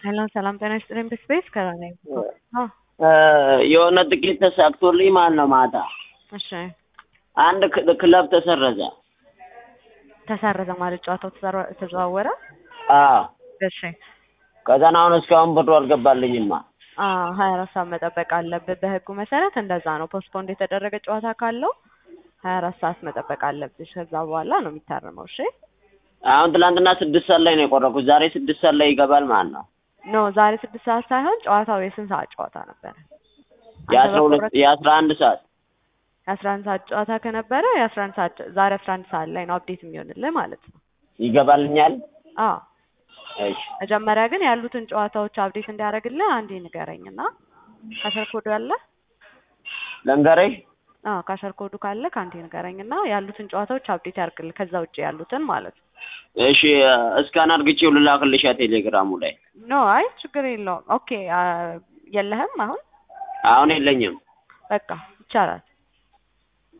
ሰላም ሰላም፣ ጤና ይስጥልኝ። በስፔስ ከራኔ የሆነ ጥቂት ተሳክቶልኝ ማለት ነው። ማታ እሺ፣ አንድ ክ- ክለብ ተሰረዘ። ተሰረዘ ማለት ጨዋታው ተዘራ- ተዘዋወረ። አዎ እሺ፣ ከዛን አሁን እስካሁን ብሩ አልገባልኝማ። አዎ ሀያ አራት ሰዓት መጠበቅ አለብህ። በህጉ መሰረት እንደዛ ነው። ፖስትፖንድ የተደረገ ጨዋታ ካለው ሀያ አራት ሰዓት መጠበቅ አለብሽ። ከዛ በኋላ ነው የሚታረመው። እሺ አሁን ትናንትና ስድስት ሰዓት ላይ ነው የቆረኩት። ዛሬ ስድስት ሰዓት ላይ ይገባል ማለት ነው። ኖ ዛሬ ስድስት ሰዓት ሳይሆን ጨዋታው የስንት ሰዓት ጨዋታ ነበረ? የአስራ ሁለት የአስራ አንድ ሰዓት የአስራ አንድ ሰዓት ጨዋታ ከነበረ የአስራ አንድ ሰዓት ዛሬ አስራ አንድ ሰዓት ላይ ነው አፕዴት የሚሆንልህ ማለት ነው። ይገባልኛል። አዎ እሺ መጀመሪያ ግን ያሉትን ጨዋታዎች አፕዴት እንዲያደርግልህ አንዴ ንገረኝና ካሸር ኮዱ አለ? ልንገርሽ አዎ ካሸር ኮዱ ካለ ከአንዴ ንገረኝና ያሉትን ጨዋታዎች አፕዴት ያድርግልህ ከዛ ውጭ ያሉትን ማለት ነው። እሺ እስካን አድርግቼው ልላክልሻ ቴሌግራሙ ላይ ኖ አይ ችግር የለውም። ኦኬ አ- የለህም አሁን? አሁን የለኝም። በቃ ይቻላል።